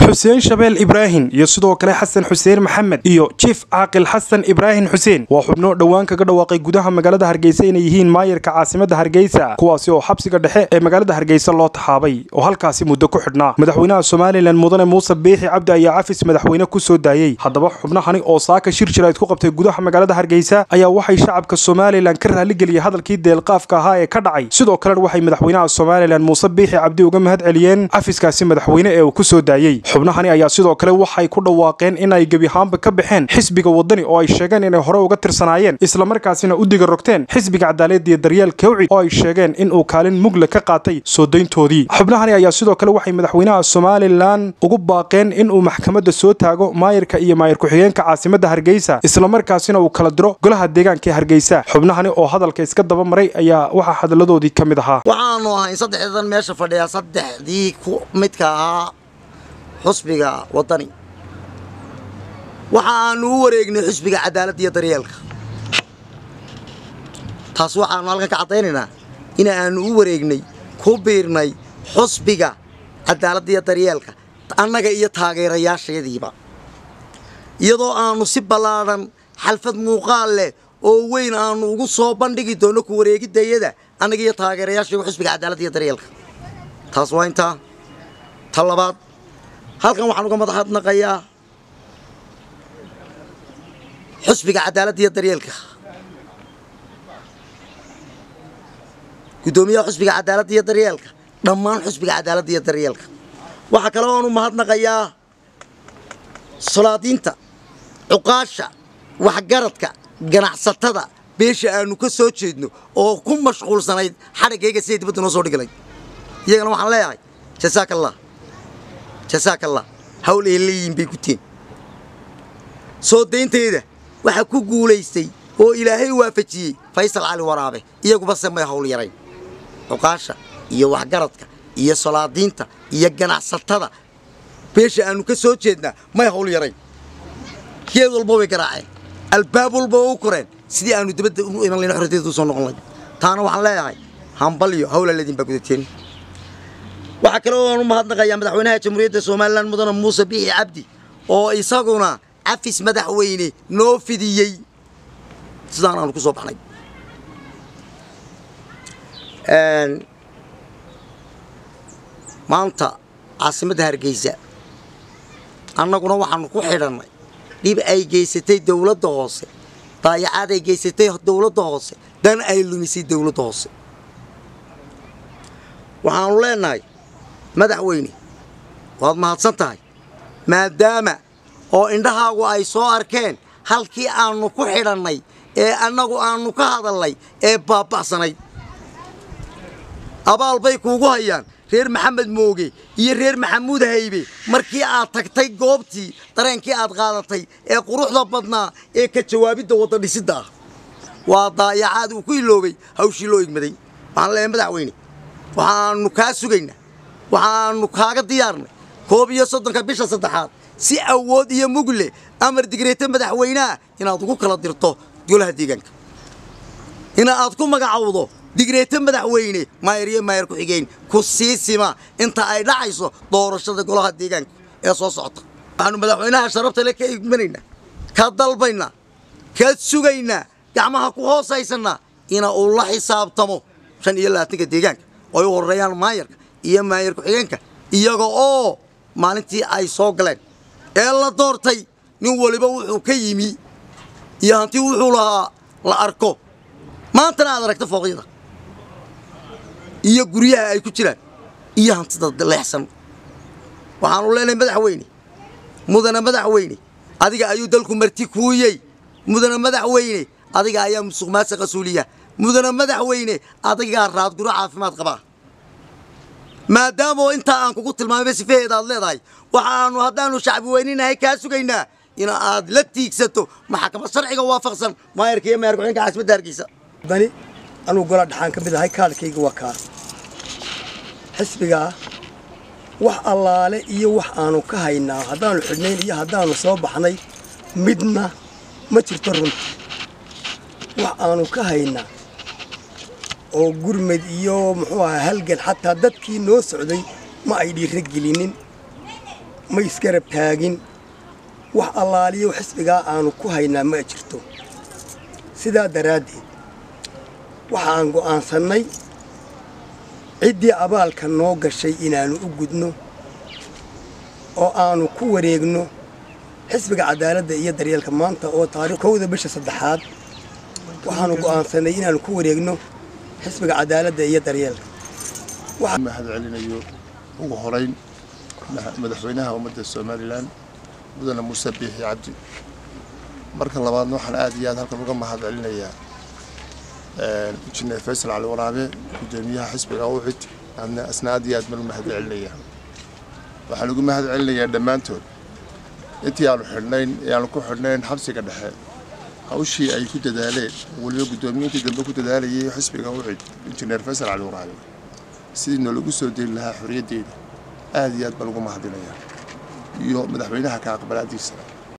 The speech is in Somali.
xuseen shabeel ibraahim iyo sidoo kale xasan xuseen maxamed iyo jiif caaqil xasan ibraahim xuseen waa xubno dhowaan kaga dhawaaqay gudaha magaalada hargeysa inay yihiin maayarka caasimada hargeysa kuwaasi oo xabsiga dhexe ee magaalada hargeysa loo taxaabay oo halkaasi muddo ku xidhnaa madaxweynaha somalilan mudane muuse biixi cabdi ayaa cafis madaxweyne ku soo daayey haddaba xubnahani oo saaka shir jirayd ku qabtay gudaha magaalada hargeysa ayaa waxay shacabka somalilan ka raaligeliyey hadalkii deelqaafka ahaa ee ka dhacay sidoo kalena waxay madaxweynaha somalilan muuse biixi cabdi uga mahad celiyeen cafiskaasi madaxweyne ee uu ku soo daayey xubnahani ayaa sidoo kale waxay ku dhawaaqeen inay gebi ahaanba ka baxeen xisbiga wadani oo ay sheegeen inay hore uga tirsanaayeen islamarkaasina u diga rogteen xisbiga cadaalad iyo daryeel kawci oo ay sheegeen inuu kaalin mugle ka qaatay soo dayntoodii xubnahani ayaa sidoo kale waxay madaxweynaha somalilan ugu baaqeen inuu maxkamadda soo taago maayirka iyo maayir ku-xigeenka caasimada hargeysa islamarkaasina uu kala diro golaha deegaanka ee hargeysa xubnahani oo hadalka iska daba maray ayaa waxaa hadaladoodii ka mid ahaa waxaanu ahayn saddexdan meesha fadhiya saddexdii ku midka ahaa xusbiga wadani waxa aanu u wareegnay xusbiga cadaaladda iyo daryeelka taas waxaanu halkan ka caddaynaynaa in aanu u wareegnay ku biirnay xusbiga cadaaladda iyo daryeelka annaga iyo taageerayaashayadiiba iyadoo aanu si ballaadhan xalfad muuqaal leh oo weyn aanu ugu soo bandhigi doonno ku wareegidayada annaga iyo taageerayaashayga xusbiga cadaaladda iyo daryeelka taas waa intaa ta labaad halkan waxaan uga madaxadnaqayaa xusbiga cadaaladda iyo daryeelka guddoomiyaha xusbiga cadaaladda iyo daryeelka dhammaan xusbiga cadaaladda iyo daryeelka waxaa kale oonu mahadnaqayaa solaadiinta cuqaasha waxgaradka ganacsatada beesha aanu ka soo jeedno oo ku mashquulsanayd xadhaggayga siday dibadda noo soo dhigilay iyagana waxaan leeyahay jasaaka allah jasaaka allah hawl ay leeyihiin bay guteen soo daynteeda waxaa ku guulaystay oo ilaahay waafajiyey faysal cali waraabe iyaguba se may hawl yarayn cuqaasha iyo waxgaradka iyo solaadiinta iyo ganacsatada beesha aanu ka soo jeednaa may hawl yarayn geed walba way garaaceen albaab walba u koreen sidii aanu dibadda u iman layn xorriyadda u soo noqon layn taana waxaan leeyahay hambalyo hawlaledin baa gudateen waxaa kale oo aan u mahadnaqayaa madaxweynaha jamhuuriyadda somalilan mudane muuse biixi cabdi oo isaguna cafis madaxweyne noo fidiyey sidaan aanu ku soo baxnay maanta caasimadda hargeysa annaguna waxaanu ku xidhannay dhib ay geysatay dawladda hoose daayacaad ay geysatay dawladda hoose dan ay lumisay dawladda hoose waxaanu leenahay madaxweyne waad mahadsan tahay maadaama oo indhahaagu ay soo arkeen halkii aannu ku xidhannay ee annagu aannu ka hadalnay ee baaba'sanayd abaal bay kuugu hayaan reer maxamed mooge iyo reer maxamuud haybe markii aad tagtay goobtii dareenkii aad qaadatay ee quruxda badnaa ee ka jawaabidda wadda dhisidda ah waa daayacaad uu ku iloobay hawshii loo igmaday waxaan leeyahay madaxweyne waxaannu kaa sugaynaa waxaannu kaaga diyaarnay koob iyo soddonka bisha saddexaad si awood iyo mugle amar digreeta madaxweyneha inaad ugu kala dirto golaha deegaanka in aad ku magacowdo digreeta madaxweyne maayar iyo maayar ku-xigeen ku sii sima inta ay dhacayso doorashada golaha deegaanka ee soo socota waxaanu madaxweynaha sharabta le ka igmanaynaa ka dalbaynaa ka sugaynaa gacmaha ku hoosaysannaa ina uu la xisaabtamo shan iyo labaatanka deegaanka oo ay u horreeyaan maayarka iyo maayar ku-xigeenka iyaga oo maalintii ay soo galeen ee la doortay nin waliba wuxuu ka yimi iyo hanti wuxuu lahaa la arko maantana aad aragta fooqyada iyo guryaha ay ku jiraan iyo hantida leexsan waxaanu leenahay madaxweyne mudane madaxweyne adiga ayuu dalku marti kuuyey mudane madaxweyne adiga ayaa musuq maasa suuliya mudane madaxweyne adigaa raadguro caafimaad qabaa maadaamoo intaa aan kugu tilmaamayba sifeheeda aad leedahay waxaannu haddaannu shacbi weyninahay kaa sugaynaa in aad la tiigsato maxkamad sharciga waafaqsan maayarka iyo maayar ku-xigeenka caasimadda hargeysa dani anugu gola dhaxaan ka mid ahay kaalkayga waa kaa xisbigaa wax allaale iyo wax aanu ka haynaa haddaannu xidhnayn iyo haddaannu soo baxnay midna ma jirto runta wax aanu ka haynaa oo gurmed iyo muxuu ahaa halgan xataa dadkii noo socday ma ay dhiiro gelinin ma isgarab taagin wax allaaliyo xisbigaa aanu ku haynaa ma jirto sidaa daraaddeed waxaan go'aansannay ciddii abaalka noo gashay inaannu u gudno oo aanu ku wareegno xisbiga cadaaladda iyo daryeelka maanta oo taariikh kowda bisha saddexaad waxaanu go'aansannay inaannu ku wareegno xisbiga cadaaladda iyo daryeelka mahad celinayo ugu horayn madaxweynaha ummadda somalilan mudane muuse biixi cabdi marka labaadna waxaan aad iyo aad halkan uga mahad celinayaa injineer faysal cali waraabe gudoomiyaha xisbiga uxid asna aad iyo aad baan u mahad celinayaa waxaan ugu mahad celinayaa dhammaantood intii aanu xidhnayn ee aanu ku xidhnayn xabsiga dhexe hawshii ay ku dadaaleen weliba guddoomiyiintii dambe ku dadaalayay xisbiga uxid injineer faysal cali waraabe sidii noolagu soo deli lahaa xorriyaddeeda aad iyo aad baan ugu mahadinayaa iyo madaxweynaha ka aqbalaadiisa